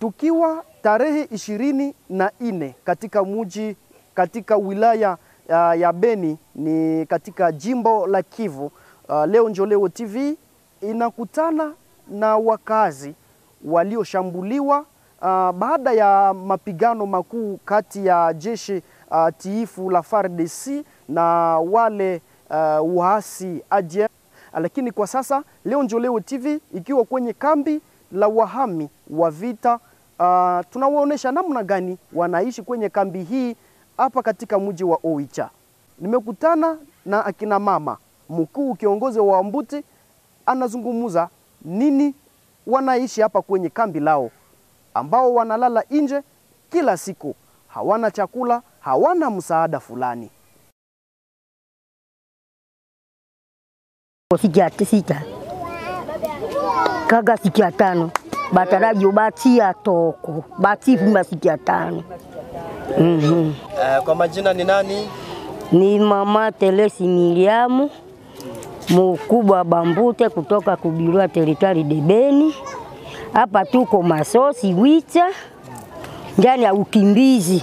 tukiwa tarehe ishirini na nne katika muji katika wilaya uh, ya Beni ni katika jimbo la Kivu. Uh, leo Njoleo TV inakutana na wakazi walioshambuliwa uh, baada ya mapigano makuu kati ya jeshi uh, tiifu la FARDC na wale uh, waasi ADF. Lakini kwa sasa leo Njoleo TV ikiwa kwenye kambi la wahami wa vita uh, tunawaonesha namna gani wanaishi kwenye kambi hii hapa katika mji wa Oicha. Nimekutana na akina mama mkuu kiongozi wa Wambuti, anazungumza nini wanaishi hapa kwenye kambi lao, ambao wanalala nje kila siku, hawana chakula, hawana msaada fulani. sikia sita kaga sikia tano batarajo batia toko batifuma sikia tano mm-hmm. Uh, kwa majina ni nani? Ni mama Telesi Miriamu mkubwa wa Bambute kutoka Kubirwa teritari Debeni. Hapa tuko Masosi Wicha ndani ya ukimbizi.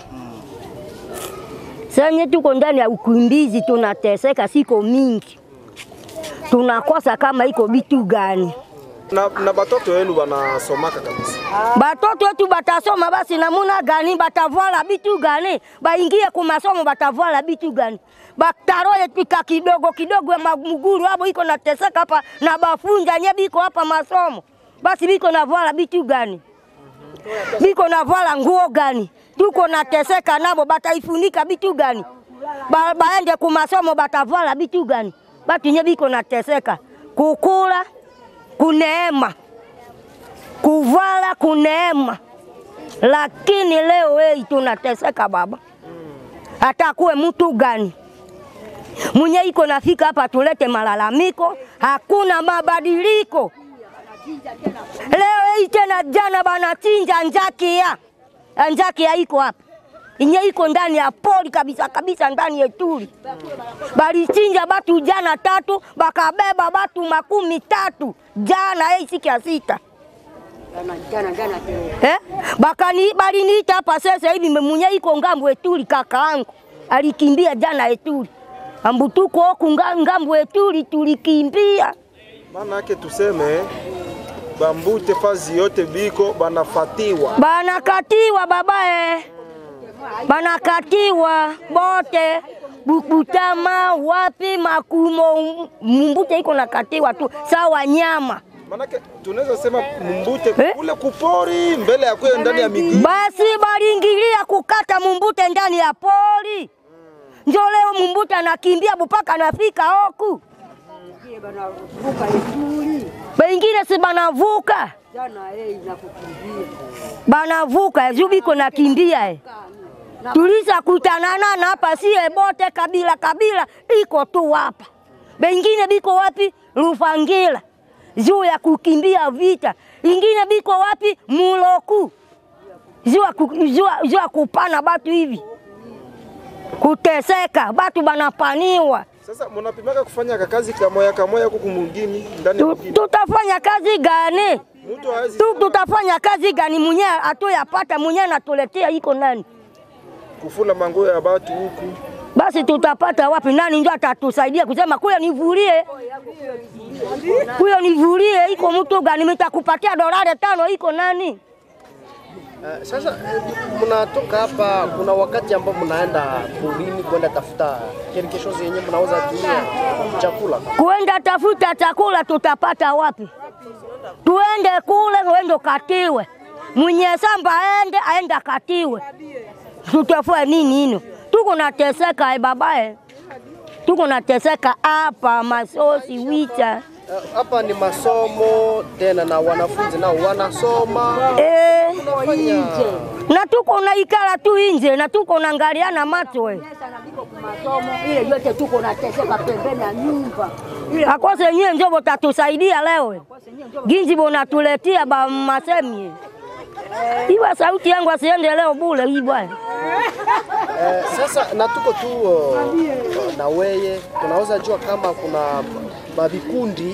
Sanye tuko ndani ya ukimbizi, tunateseka siko mingi, tunakosa kama iko bitu gani Na, na batoto wenu wanasomaka kabisa. batoto wetu batasoma basi namuna gani, batavala bitu gani, baingie kumasomo batavala bitu gani, bataroye pika kidogo kidogo ya maguguru abo iko nateseka hapa na bafunja nye biko hapa masomo, basi biko navala bitu gani, biko navala nguo gani, tuko nateseka nabo, bataifunika bitu gani, ba, baende kumasomo batavala bitu gani, batu nye biko nateseka kukula kuneema kuvala kuneema, lakini leo hii tunateseka baba. Hata kuwe mtu gani mwenye iko nafika hapa tulete malalamiko, hakuna mabadiliko. Leo hii tena, jana banachinja njakia, njakia iko hapa inye iko ndani ya pori kabisa kabisa, ndani yetuli balichinja batu jana tatu, bakabeba batu makumi tatu jana hii siku ya sita eh? Bakani baliniita hapa sasa hivi mwenye iko ngambo etuli, kakaangu alikimbia jana etuli, ambu tuko huku nga- ngambo etuli tulikimbia. Maana yake tuseme Bambute fazi yote biko banafatiwa. Banakatiwa babae, banakatiwa bote Bukutama wapi Makumo, Mbute iko nakatiwa tu sawa nyama. Maanake tunaweza sema Mbute Eh? kule kupori mbele ya kuyo ndani ya miguu. Basi balingilia kukata Mumbute ndani ya pori, njo leo Mumbute anakimbia bupaka anafika hoku, bengine si banavuka banavuka juu biko nakimbia eh. Tulisa kutanana na hapa sie bote kabila kabila iko tu hapa, bengine biko wapi Rufangila juu ya kukimbia vita, ingine biko wapi Muloku juu ya ku- juu ya- juu ya kupana batu hivi kuteseka, batu banapaniwa. Sasa mnapimaka kufanya kazi kamoya kamoya huku mwingine ndani ya Tu- mgini. Tutafanya kazi gani? Mtu hawezi Tu, tutafanya kazi gani? Mwenye atoyapata mwenye anatuletea iko nani? kufula manguo ya batu huku. basi tutapata wapi? Nani ndio atatusaidia kusema kuya nivulie, kuya nivulie? Iko mtu gani? Nitakupatia dolari tano, iko nani? Uh, sasa eh, mnatoka hapa, kuna wakati ambao mnaenda porini kwenda tafuta kirikisho zenye mnauza tumia chakula. Kuenda tafuta chakula tutapata wapi? Tuende kule, uende katiwe, mwenye samba aende aende akatiwe, tutafua nini hino? Tuko nateseka e babae, tuko nateseka hapa Masosi Wicha Eh, Hapa ni masomo tena, na wanafunzi nao wanasoma. eh. Unafanya na tuko naikala tu nje na tuko naangaliana macho eh. ile yote tuko nateseka pembeni ya nyumba akose nyie njo botatusaidia leo eh. ginji bonatuletia ba masemi eh. iwa sauti yangu asiende leo bule hii bwana eh, sasa na tuko tu uh, na weye tunaweza jua kama kuna mavikundi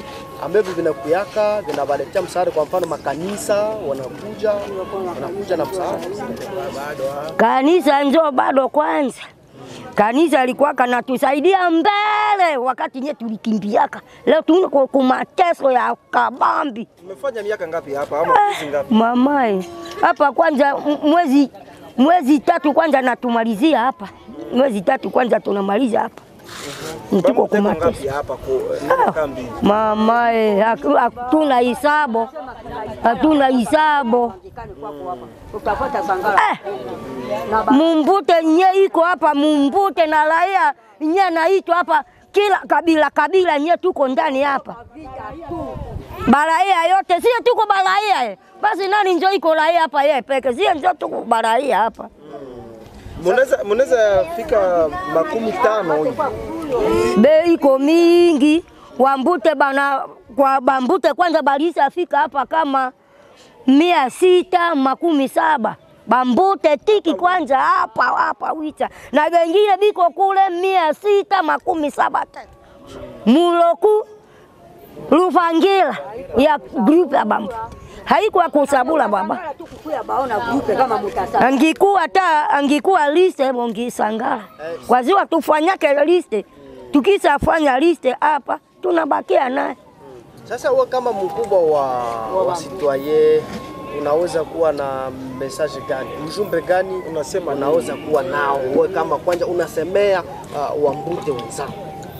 ambavyo vinakuyaka vinawaletea msaada. Kwa mfano makanisa wanakuja wanakuja na msaada Kanisa njo bado kwanza, kanisa ilikuwa kanatusaidia mbele wakati nye tulikimbiaka. Leo tuko kumateso ya kabambi Umefanya miaka ngapi hapa ama miezi ngapi? mamae hapa kwanza m- mwezi mwezi tatu kwanza natumalizia hapa mwezi tatu kwanza tunamaliza hapa tuko Mteko kumateso ngapi hapa kwa ndani kambi? mamae, haku- hatuna hisabu, hatuna hisabu Utafuata sangara. eh. Mumbute nye iko hapa Mumbute na raia nye naitwa hapa kila kabila kabila nye tuko ndani hapa baraia yote sie tuko baraia eh. Basi nani njo iko raia hapa ye peke sie njo tuko baraia hapa Munaweza munaweza fika makumi tano hivi. bei iko mingi wambute bana kwa bambute kwanza balisa fika hapa kama mia sita makumi saba bambute tiki kwanza hapa hapa wita na wengine biko kule mia sita makumi saba tena muloku Luvangira ya grupu ya bambu haikuwa kusabula baba Sangara tu kukuya baona grupe kama mutasaba. angikuwa ta angikuwa liste bongisangala kwa ziwa tufanyake liste tukisafanya liste hapa tunabakia naye Sasa wewe kama mkubwa wa, wa citoyen unaweza kuwa na message gani, mjumbe gani unasema unaweza kuwa nao wewe kama kwanza unasemea uh, wambute wenzako?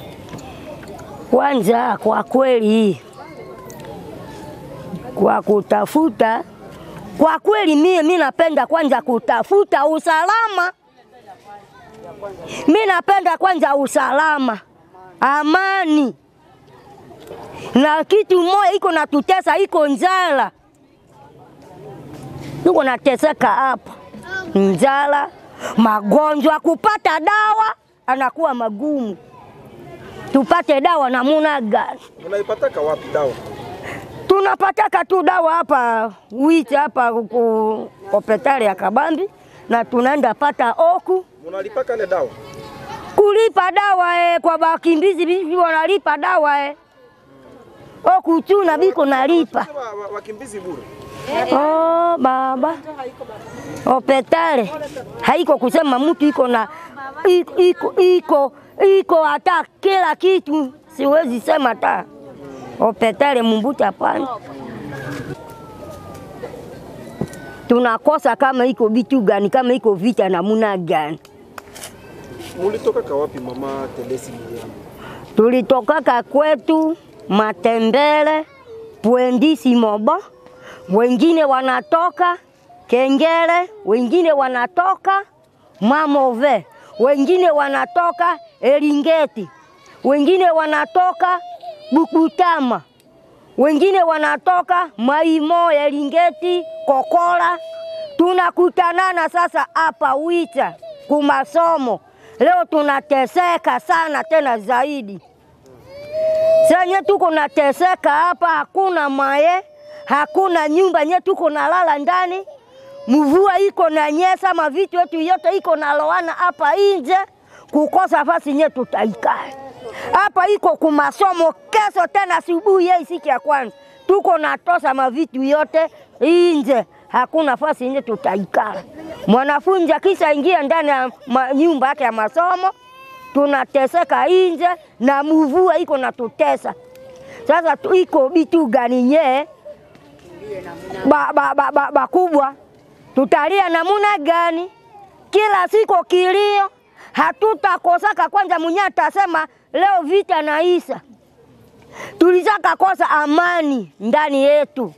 kwanza kwa kweli kwa kutafuta kwa kweli mie mi napenda kwanza kutafuta usalama mi napenda kwanza usalama amani na kitu moja iko natutesa iko njala tuko nateseka hapa njala magonjwa kupata dawa anakuwa magumu tupate dawa namuna gani? Unaipataka wapi dawa? Tunapataka tu dawa hapa witi hapa ku hospitali ya Kabambi, na tunaenda pata oku Munalipaka ile dawa? kulipa dawa eh, kwa bakimbizi bibi wanalipa dawa eh. Oku tu na biko nalipa. Sema wa- wakimbizi bure. Oh, baba hospitali haiko kusema mtu iko na iko iko iko, iko hata kila kitu, siwezi sema hata hospitali Mumbuti, hapana. Tunakosa kama iko vitu gani, kama iko vita namuna gani. Mulitoka wapi mama Telesi Miriam? tulitokaka kwetu Matembele, Pwendisi, Moba, wengine wanatoka Kengele, wengine wanatoka Mamove, wengine wanatoka Eringeti, wengine wanatoka Bukutama, wengine wanatoka Maimo, Eringeti, Kokola. Tunakutanana sasa hapa Wita kumasomo. Leo tunateseka sana tena zaidi. Senye tuko nateseka hapa, hakuna maye, hakuna nyumba nye tuko nalala ndani, mvua iko na nyesa, mavitu yetu yote iko naloana hapa inje, kukosa fasi nye tutaikaa hapa. Iko kumasomo kesho tena asubuhi yei siku ya kwanza tuko natosa mavitu yote inje, hakuna fasi nye tutaikaa. Mwanafunzi akisha ingia ndani ya ma- nyumba yake ya masomo tunateseka inje na mvua iko natutesa. Sasa tu- iko bitu gani nye ba, ba, ba, ba, bakubwa tutalia namuna gani? Kila siku kilio, hatutakosaka. Kwanza mwenye atasema leo vita naisa, tulizaka kosa amani ndani yetu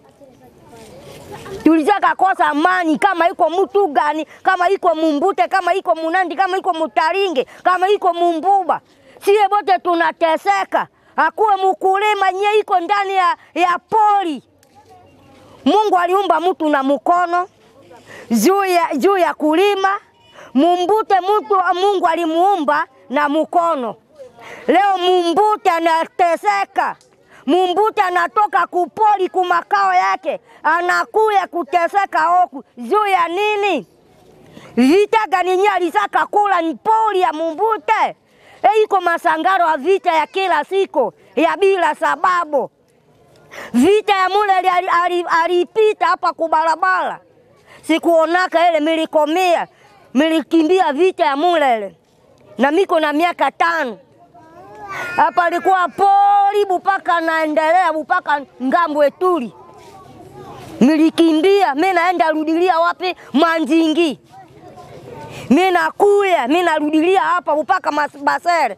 tulizaka kosa amani, kama iko mtu gani, kama iko Mumbute, kama iko Munandi, kama iko Mutaringe, kama iko Mumbuba, sie bote tunateseka. Akuwe mkulima nye iko ndani ya, ya pori. Mungu aliumba mtu na mkono juu ya, juu ya kulima. Mumbute mtu Mungu alimuumba na mkono. Leo Mumbute anateseka. Mumbute anatoka kupoli kumakao yake, anakuya kuteseka huku juu ya nini? Vita gani nye alisaka kula ni poli ya Mumbute? E, iko masangaro ya vita ya kila siku ya bila sababu. Vita ya Mulele ali- ali- alipita hapa kubarabara, sikuonaka ile, milikomia milikimbia vita ya Mulele na miko na miaka tano hapa, alikuwa poli bupaka naendelea bupaka ngambo etuli, milikimbia mi naenda rudilia wapi? Mwanzingi mi nakuya mi narudilia hapa mpaka Mas- Basere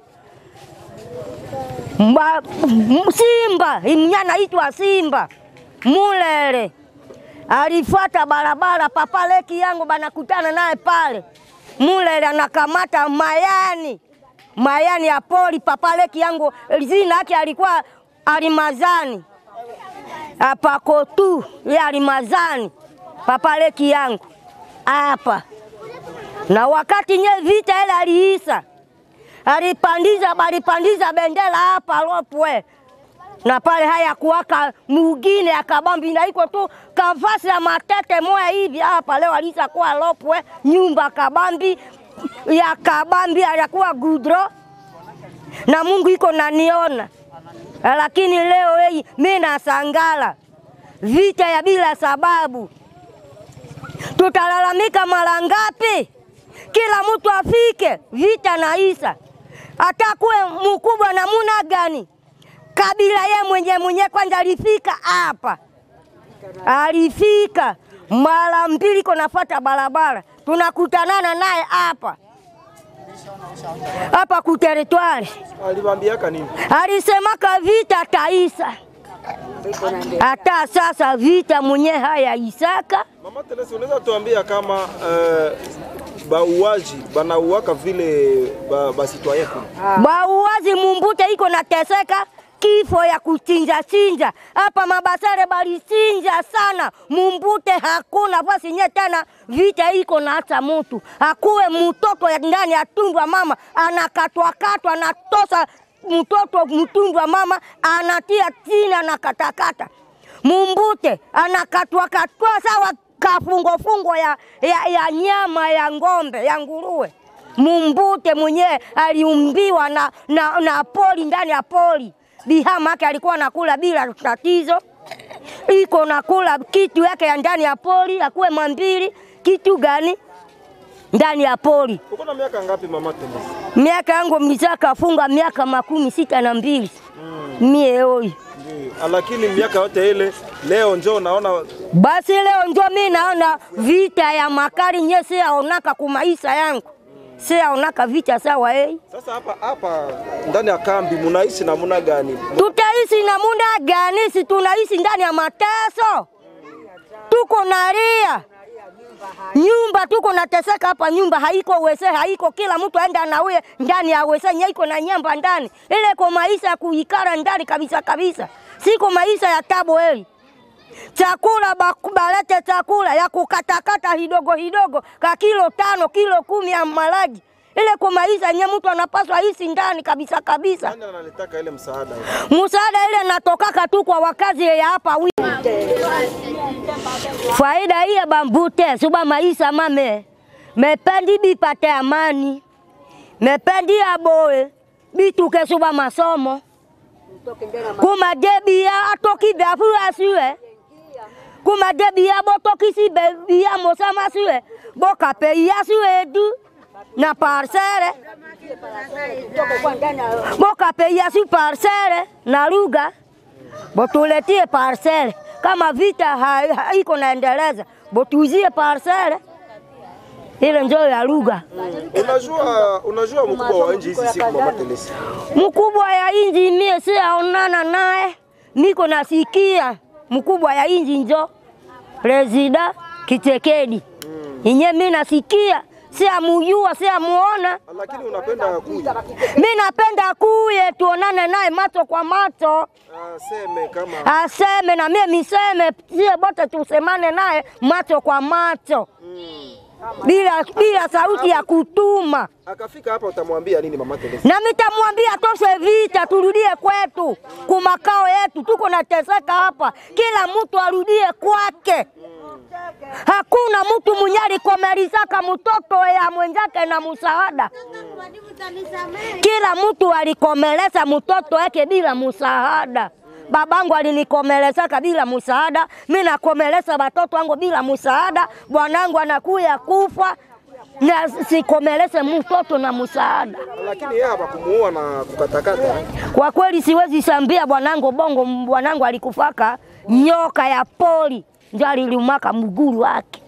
Mba, m- Simba imnyana itwa Simba Mulele alifuata barabara, papa leki yangu banakutana naye pale Mulele, anakamata mayani mayani ya poli. Papa leki yangu jina yake alikuwa Alimazani apako tu ye Alimazani, papa leki yangu hapa na wakati nye vita ile aliisa, alipandiza balipandiza bendera hapa Lopwe na pale haya kuwaka mugine akabambi na iko tu kavasi ya matete moya hivi hapa leo alisa kuwa Lopwe nyumba kabambi ya kabambi alikuwa gudro na Mungu iko naniona, lakini leo hii mimi nasangala vita ya bila sababu tutalalamika mara ngapi? Kila mtu afike vita na isa, atakuwe mkubwa namuna gani? Kabila ye mwenye mwenye kwanza alifika hapa, alifika mara mbili, iko nafata barabara, tunakutanana naye hapa hapa kuteritwari, Aliwaambiaka nini? alisemaka vita taisa. Hata sasa vita mwenye haya isaka Mama Teresa, unaweza tuambia kama uh, bauaji banauaka vile ba, basitwaye kule bauazi mumbute iko nateseka kifo ya kuchinja chinja hapa Mabasare balichinja sana mumbute, hakuna fasi nye tena, vita iko na hata mutu akuwe mtoto ya ndani ya tumbo ya mama anakatwakatwa, anatosa mtoto mtundu wa mama anatia chini anakatakata mumbute anakatwakatwa sawa kafungofungo ya, ya, ya nyama ya ng'ombe ya nguruwe. Mumbute mwenyewe aliumbiwa na, na, na poli ndani ya poli bihama yake alikuwa anakula bila tatizo, iko nakula kitu yake ya ndani ya poli, akuwe mambili kitu gani ndani ya poli. uko na miaka ngapi mama Teresa? Miaka yangu mizaka funga miaka makumi sita na mbili mie oyi Ndiyo. Lakini miaka yote ile leo njoo naona Basi leo ndio mi naona vita ya makali nye siyaonaka kumaisha yangu, siyaonaka vita sawa ei. sasa hapa hapa ndani ya kambi munaishi namuna gani? Tutaishi namuna gani? Si tunaishi ndani ya mateso, tuko nalia nyumba, tuko nateseka hapa, nyumba haiko wese, haiko kila mtu aenda anauye ndani ya wese nye iko na nyamba ndani, ile ko maisha ya kuikara ndani kabisa kabisa, siko maisha ya tabo heli chakula baku- balete chakula ya kukatakata hidogo hidogo ka kilo tano kilo kumi ya malagi ile kwa maisha nye mtu anapaswa hisi ndani kabisa kabisa. Nani analitaka ile msaada? hiyo? Msaada ile natokaka tu kwa wakazi ya hapa wi faida hii ya bambute suba maisha mame mependi bipate amani mependi aboe bituke suba masomo kumadebia atoki beafu asiwe kumadebia botokisi bebia mosama siwe bokapeia siwe du na parsere bokapeia si parsere na lugha botuletie parsele kama vita ha- haiko naendeleza botuzie parsele ile njoo ya lugha Unajua, unajua mkubwa wa nchi hizi siku mama Teresa. mkubwa ya inji mie siaonana naye, niko nasikia mkubwa ya inji njo Presida Kitekedi inye mi nasikia, siamujua siamuona. Lakini unapenda kuja Mi napenda kuye tuonane naye macho kwa macho, aseme kama aseme na mie miseme, sie bote tusemane naye macho kwa macho bila, bila sauti ya kutuma. akafika hapa utamwambia nini mama Teresa? na mitamwambia toshe vita, turudie kwetu kumakao yetu, tuko nateseka hapa, kila mtu arudie kwake. Hakuna mtu mwenye alikomelizaka mtoto ya mwenzake na msaada, kila mtu alikomeleza mtoto wake bila msaada. babangu alinikomelesaka bila msaada, mi nakomelesa watoto wangu bila msaada, bwanangu anakuya kufa na sikomelese mtoto na msaada. Lakini yeye hapakumuua na kukatakata. Kwa kweli siwezi sambia bwanangu bongo, bwanangu alikufaka nyoka ya poli ndio alilumaka mguu wake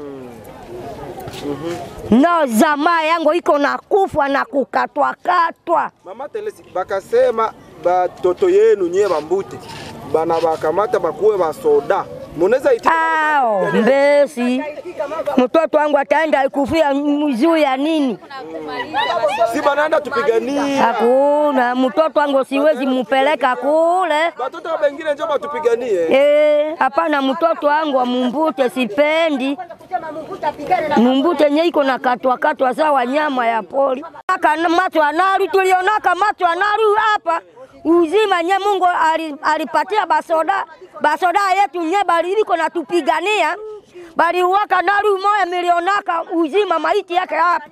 no zamaa yangu iko na kufa na kukatwakatwa. Mama Telesi bakasema batoto yenu nyie bambute bana bakamata bakuwe basoda munaweza itika Ao mbesi, mtoto wangu ataenda kufia juu ya nini? si banaenda tupiganie Hakuna mtoto wangu, siwezi mupeleka kule. batoto bengine njo batupiganie Eh, hapana, mtoto wangu wa mumbute sipendi. Mumbute nye iko na katwa katwa sawa nyama ya poli. Aka macho anaru tulionaka macho anaru hapa uzima nye Mungu ali- alipatia basoda basoda yetu nye bali iko na tupigania bali uwaka naru moya milionaka uzima maiti yake hapa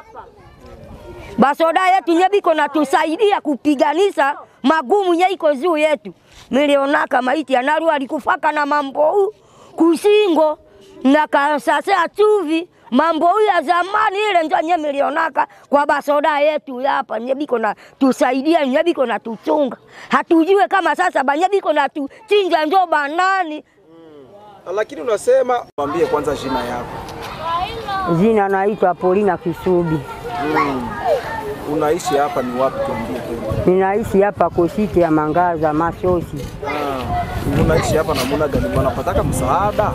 basoda yetu nye biko na tusaidia kupiganisha magumu nye iko juu yetu. Milionaka maiti anaru alikufaka na mambo huu kusingo na kasasea chuvi mambo huu ya zamani ile njo nye milionaka kwa basoda yetu hapa nye biko na tusaidia nye biko na tuchunga hatujue kama sasa banye biko na tuchinja njo banani lakini unasema mwambie kwanza jina yako Jina naitwa Polina Kisubi, unaishi hapa ni wapi tuambie tena ninaishi hapa Kositi ya Mangaza Masosi. Ah, unaishi hapa namuna gani wanapataka msaada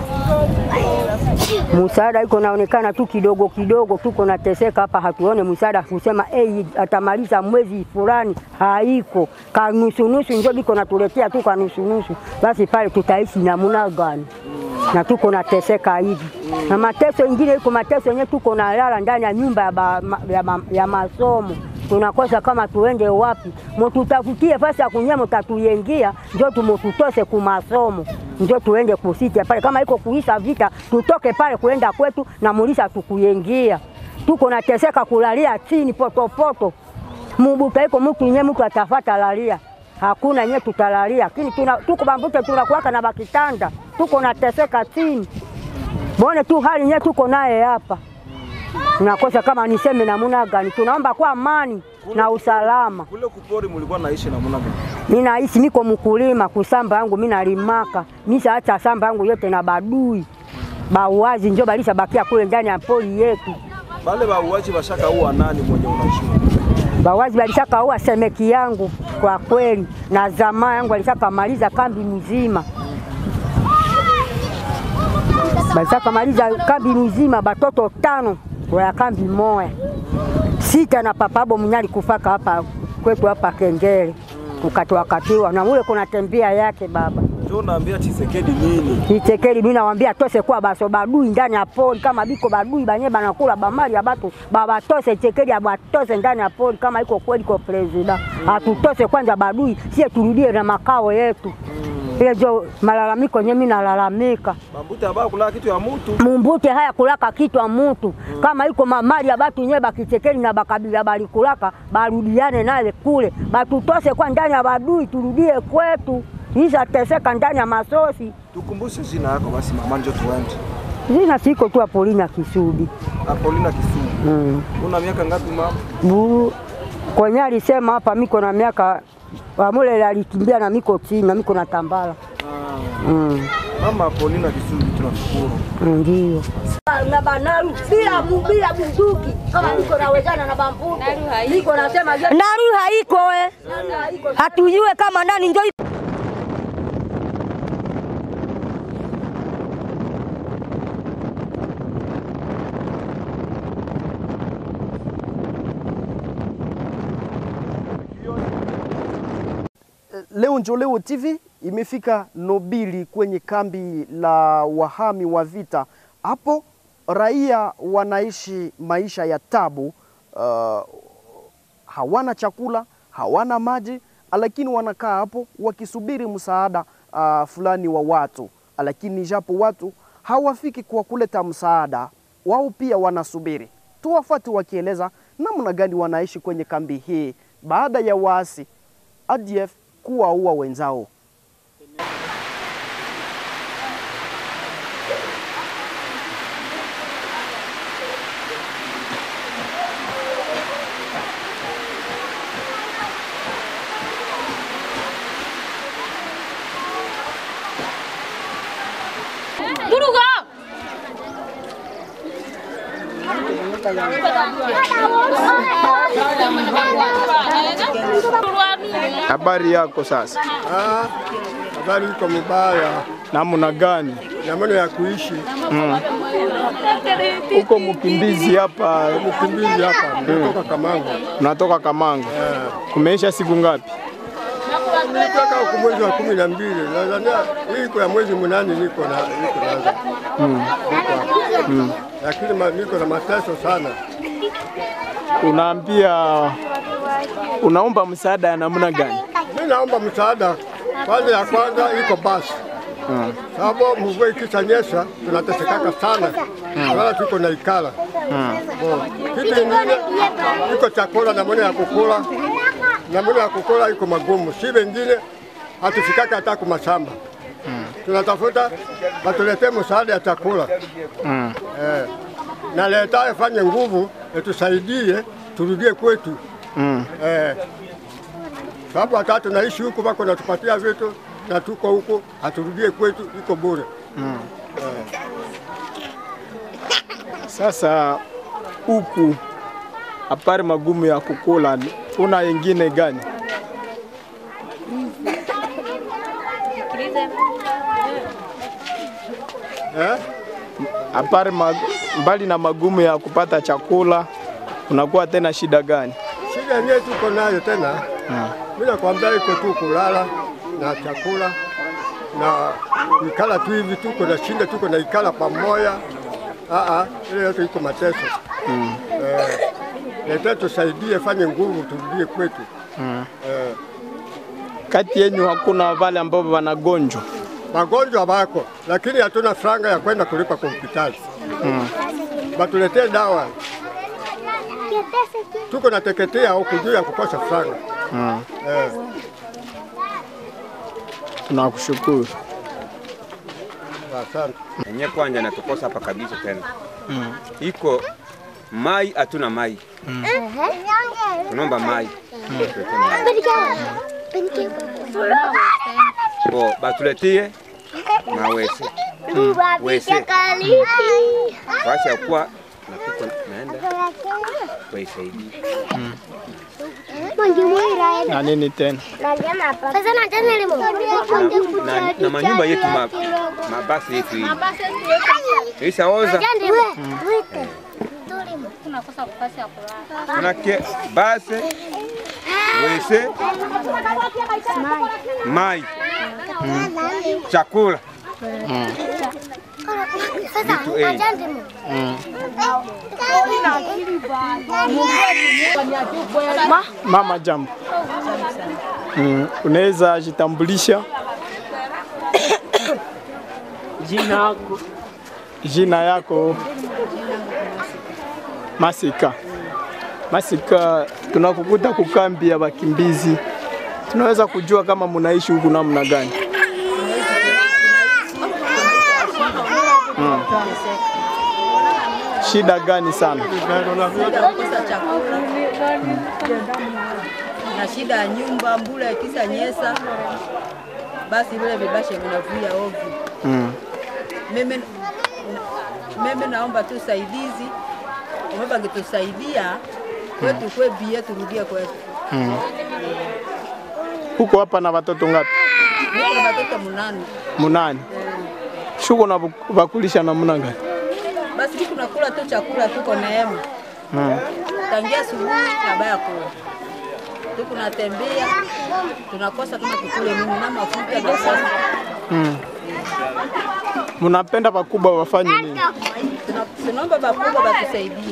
Msaada iko naonekana tu kidogo kidogo, tuko nateseka hapa, hatuone msaada kusema hey, atamaliza mwezi fulani, haiko kanusunusu, njo biko natuletea tu kanusunusu. Basi pale tutaishi namuna gani? na tuko nateseka hivi na mateso ingine iko mateso yenyewe, tuko nalala ndani ya nyumba ya, ba, ma- ya, ma- ya masomo tunakosa kama tuende wapi, mututafutie fasi ya kunyea, mutatuyengia njo tumututose kumasomo, njo tuende kusita pale, kama iko kuisha vita tutoke pale kuenda kwetu na mulisa tukuyengia. Tuko nateseka kulalia chini potopoto, mubuka iko mtu nye mtu atafata lalia hakuna nye tutalalia, lakini tuna, tuko bambute tunakuwaka na bakitanda, tuko nateseka chini, bone tu hali nye tuko naye hapa tunakosa kama niseme namuna gani. Tunaomba kwa amani na usalama. kule kupori mulikuwa naishi namuna gani Mimi naishi niko mkulima kusamba yangu mimi nalimaka misa hata samba yangu yote na badui bauazi njo balisha bakia kule ndani ya poli yetu. bale bauaji bashaka uwa nani mwenye unajua Bawazi walishakaua semeki yangu kwa kweli, na zamaa yangu walishakamaliza kambi mzima, walishakamaliza kambi mzima, batoto tano kwa ya kambi moya sita, na papabo mnyali kufaka hapa kwetu hapa Kengele kukatiwakatiwa na mule kuna tembea yake baba njo unaambia Chisekedi nini Itekeli mimi nawaambia tose kwa baso badui ndani ya pori kama biko badui banye banakula bamali ya batu babatose Itekeli abatose ndani ya pori kama iko kweli kwa presida atutose kwanza badui sie turudie na makao yetu ile jo malalamiko nye mimi nalalamika bambute abaa kulaa kitu ya mutu mumbute haya kulaka kitwa mutu kama iko mamali ya batu nye bakichekeli na bakabila balikulaka barudiane naye kule batutose kwa ndani ya badui turudie kwetu isha teseka ndani ya masosi tukumbushe jina yako basi mama njo tuende Jina siko tu Apolina Kisudi. Apolina Kisumu Mm. una miaka ngapi mama Bu kwenye alisema hapa miko na miaka wamule alikimbia na miko chini na miko na tambala. ah. Mm. mama Apolina Kisumu tunashukuru Ndio. na banaru bila bu- bila bunduki kama niko nawezana na bambuto niko nasema je- naru haiko we hatujue kama nani njo Leo njo Leo TV imefika Nobili kwenye kambi la wahami wa vita. Hapo raia wanaishi maisha ya tabu, uh, hawana chakula, hawana maji, lakini wanakaa hapo wakisubiri msaada uh, fulani wa watu, lakini japo watu hawafiki kwa kuleta msaada, wao pia wanasubiri. Tuwafuate wakieleza namna gani wanaishi kwenye kambi hii baada ya waasi ADF kuwaua wenzao. Habari yako sasa? Ah, habari iko mubaya, Namna gani? namna ya kuishi Uko mkimbizi hapa, mkimbizi hapa, nimetoka Kamango. unatoka Kamango. Kumeisha siku ngapi? Nimetoka huku mwezi wa kumi na mbili, nadhania hii iko ya mwezi munane niko na niko naanza Niko hapa. lakini ma- niko na mateso sana. Unaambia, unaomba msaada ya namna gani? Mimi naomba msaada kwanza, ya kwanza iko basi sababu mvua ikishanyesha tunatesekaka sana, wala tuko na ikala Bo, kitu ingine iko chakula na mwana ya kukula na mwana ya kukula iko magumu, si wengine hatufikaka hata kumashamba tunatafuta watuletee msaada ya chakula eh, na leta afanye nguvu etusaidie turudie kwetu eh, sababu hata tunaishi huku wako natupatia vitu na tuko huku haturudie kwetu, iko bure. Sasa huku apari magumu ya kukula, una yengine gani? Eh? Apari mag, mbali na magumu ya kupata chakula, unakuwa tena shida gani? Shida yenyewe tuko nayo tena, mimi nakwambia iko tu kulala na chakula na ikala tu hivi, tuko na shinda, tuko na ikala pamoja. Aa, ile yote iko mateso eh, leta tusaidie, fanye nguvu, turudie kwetu eh, Kati yenyu hakuna wale ambao wanagonjwa? magonjwa bako, lakini hatuna franga ya kwenda kulipa kwa hospitali batuletee dawa. Tuko na teketea huku juu ya kukosa franga eh. Tunakushukuru. Asante. enye kwanja natukosa hapa kabisa tena iko mai, hatuna mai, tunomba mai Tuletee mai. bo batuletie mawese wese washa kuwa natuko naenda kuisaidia Na nini tena? na, na manyumba yetu ma, mabasi yetu hii ishaoza manake basi wese mai chakula vitu ei Mama, jambo. Mm, unaweza jitambulisha Jina yako jina yako? Masika. Masika, tunakukuta kukambi ya wakimbizi, tunaweza kujua kama munaishi huku namna gani? Mm. Shida gani sana? kukosa chakula na shida ya nyumba, mbula ikisa nyesa, basi vile vibashe vinavuja ovyo. Mm. Mimi mimi naomba tu saidizi, umeba ngetusaidia kwetu kwe bie turudie kwetu. Mm. Huko hapa na watoto ngapi? Niko na watoto munane, Munane. Shuko na vakulisha namna gani? basi tuko nakula tu chakula, tuko neema Mm. tangia asubuhi na baya kula tuko natembea, tunakosa kama tukule nini na mafuta na sasa Mm. Munapenda wakubwa wafanye nini? Tuna- tunaomba bakubwa batusaidie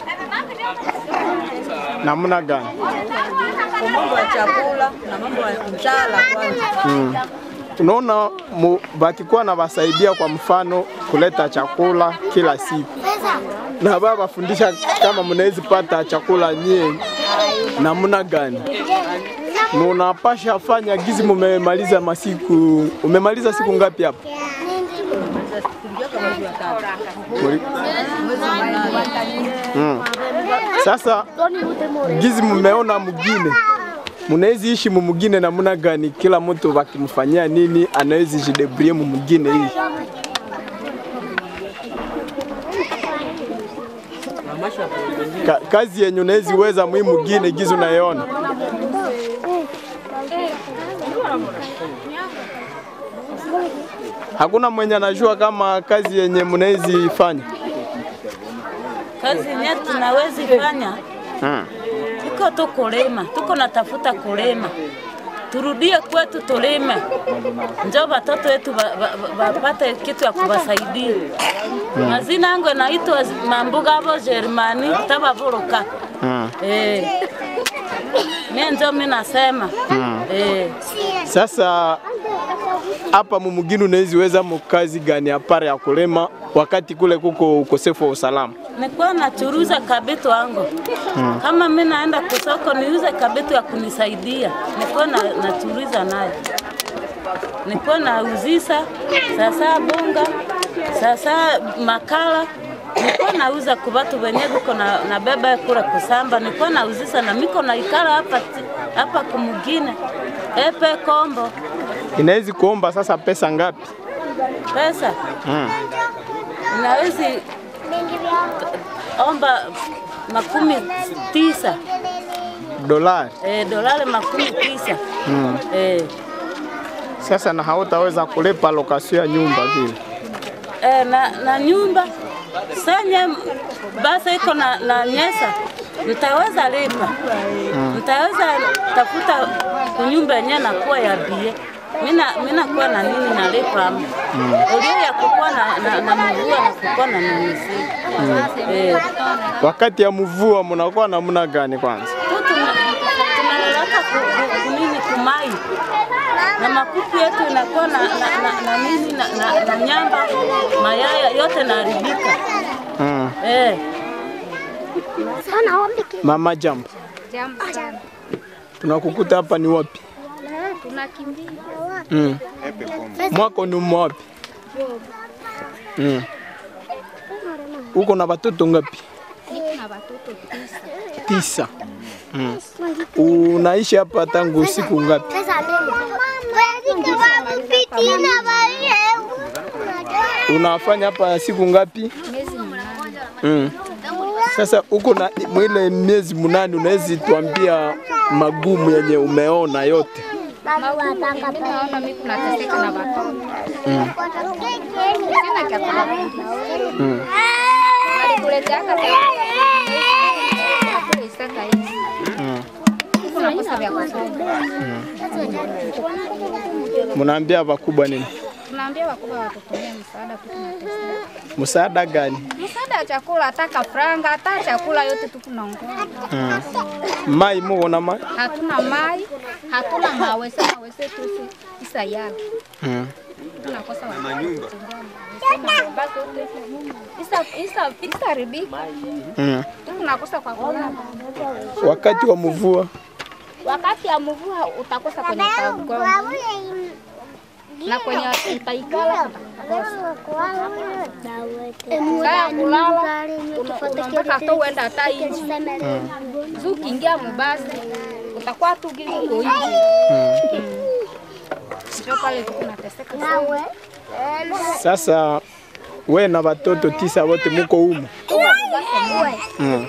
Namna gani? kwa mambo ya chakula na mambo ya njala kwanza. Mm. Unaona mu- wakikuwa na wasaidia kwa mfano kuleta chakula kila siku na baba wafundisha kama mnaweza pata chakula nyie namna gani? Munapasha fanya gizi, mumemaliza masiku, umemaliza siku ngapi hapa? Tulijua kama mwezi wa tatu. Muli- Mwezi wa nane. Mm. Sasa gizi mumeona mugine munawezi ishi mumugine namna gani? Kila mtu wakimfanyia nini anawezi jidebrie mumugine hii Ka, kazi yenye unaweziweza muhimu gine gizi unaiona hakuna mwenye anajua kama kazi yenye mnawezi fanya Kazi yenye tunawezi fanya hmm. tuko tu kulima, tuko natafuta kulima, turudie kwetu tulime, njo watoto wetu ba- ba- ba- wapate kitu ya kuwasaidia. Mm. Mazina yangu inaitwa Mambuga abo Germani tabavuruka. Hmm. Eh. Mie njo mi nasema Hmm. eh. Sasa hapa mumugini unaweziweza mukazi gani apare ya kulima wakati kule kuko ukosefu wa usalama? Nikuwa nachuruza kabitu wangu Hmm. kama mi naenda kusoko niuze kabitu ya kunisaidia, nikuwa na, nachuruza nayo, nikuwa nauzisa sasa bunga sasa makala nikuwa nauza kwa watu wenye viko na, na beba kura kusamba, nikuwa nauzisa na miko na ikala hapa ti- hapa kumugine epe kombo Inawezi kuomba sasa pesa ngapi? pesa Hmm. inawezi omba makumi tisa Dolari. eh, dolari makumi tisa Hmm. eh, Sasa na hautaweza kulipa lokasio ya nyumba vile. eh, na, na nyumba sanye basi iko na, na nyesa nitaweza lipa Mm. nitaweza tafuta kunyumba yenyewe nakuwa ya bie mina mina kuwa na nini nalipa ama Mm. ulio ya kukuwa na, na, na mvua na kukuwa na nanisi Mm. eh, Wakati ya mvua mnakuwa namna gani kwanza? tu tuna- tunaleleka ku- ku- kunini kumai na makuku yetu inakuwa na, na, na, na nini na, na, na nyamba mayaya yote naharibika Hmm. eh. Mama jambo, Jambo sana. tunakukuta hapa ni wapi? Tunakimbia. Hmm. Mwako ni mwapi? Hmm. Uko na watoto ngapi? Niko na watoto tisa. Tisa. Hmm. Unaishi hapa tangu siku ngapi? Unafanya hapa siku ngapi? Miezi mnane. Mm. Sasa uko na mwile miezi munane, unawezi tuambia magumu yenye umeona yote? Magumu, mimi naona mimi kunateseka na watoto. Mm. Sina chakula. Mm. Walikuleteaka Isaka hizi. Mm. Tunakosa vya kusoma. Munaambia wakubwa nini? Tunaambia wakubwa watutumie msaada tu tunateseka. Msaada gani? Msaada wa chakula, hata kafranga, hata chakula yote tu tunaongoza. Mm. Mai muko na mai? Hatuna mai, hatuna mawese, mawese tu si- isa yala. Mm. Tunakosa wa manyumba. Isa isa isa ribika. Mm. Tunakosa kwa kulala. Wakati wa mvua Wakati ya mvua utakosa kwenye utagonga na kwenye utaikala utakosa. Saa ya kulala unataka tu uenda hata inji zu ukiingia mubasi utakuwa tu gizi uko hivi ndio pale tu kunateseka sana. sasa, we na watoto tisa wote muko humu? Mm.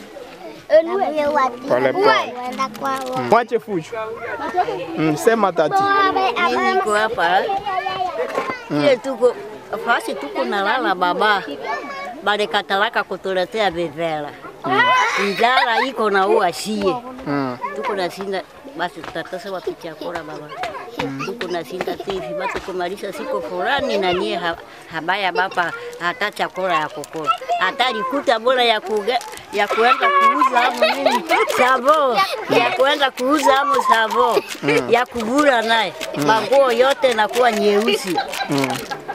Pole pole. Mwache fujo. Mm, sema tati. Mimi niko hapa Mm. ile tuko fasi tuko nalala baba balikatalaka kutuletea vivela njala iko na ua shie Mm. tuko nashinda basi tutatasa watu chakula baba tuko nashinda tivi basi kumalisha siku fulani na nyie ha, habaya bapa hata chakula ya kukula hata likuta bora ya kuge, ya kuenda kuuza hapo nini savo ya kuenda kuuza hapo savo Mm. ya kuvula naye Mm. manguo yote nakuwa nyeusi Mm.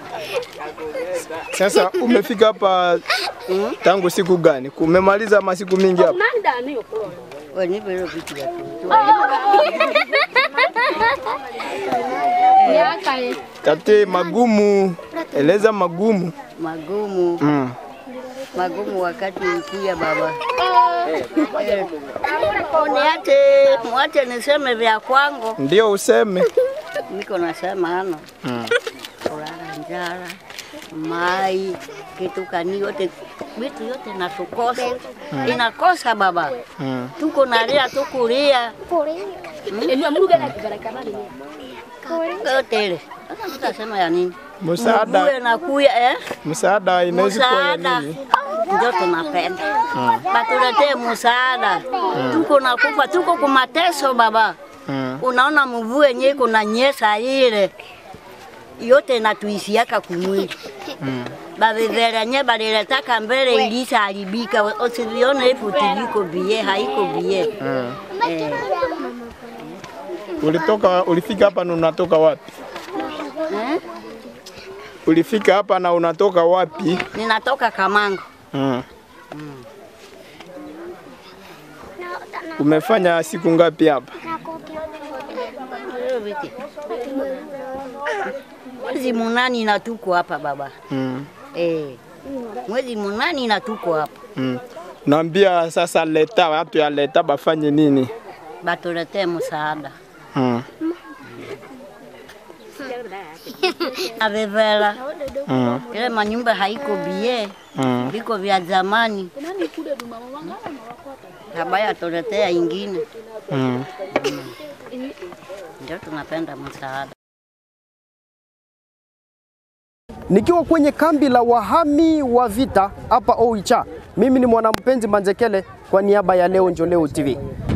Sasa umefika hapa tangu siku gani? Kumemaliza masiku mingi hapa? wanipe hilo vitu vya Miaka eh, Tate, magumu, eleza magumu. magumu Mm. magumu wakati ukuya baba Eh, niache mwache niseme vya kwangu Ndio useme. niko nasema hano Mm. kulala njala mai kitu kani yote vitu yote natukosa inakosa baba, Mm. tuko nalia tukulia yote ile. Sasa tutasema ya nini? Msaada Mvue na kuya eh? msaada inaweza kuwa ya Msaada nini? ndio tunapenda Mm. batuletee msaada, tuko nakufa, tuko kumateso baba. Mm. Unaona mvua yenyewe kuna nyesa ile yote inatuisiaka kumwili Mm. bavivelenye baliletaka mbele ilisa haribika, usivione hivi tiliko bie haiko bie Mm. eh. Ulitoka ulifika hapa na unatoka wapi? Eh? Ulifika hapa na unatoka wapi? Ninatoka Kamango. Mm. Umefanya siku ngapi hapa? Mwezi munani na tuko hapa baba Mm. eh. Mwezi munani na tuko hapa Mm. Naambia sasa leta watu ya leta bafanye nini? batuletee msaada Mm. avevela Mm. ile manyumba haiko bie Mm. viko vya zamani, habaya tuletea ingine, Mm. ndio tunapenda msaada. Nikiwa kwenye kambi la wahami wa vita hapa Oicha, mimi ni mwanampenzi Manjekele kwa niaba ya Leo Njo Leo TV.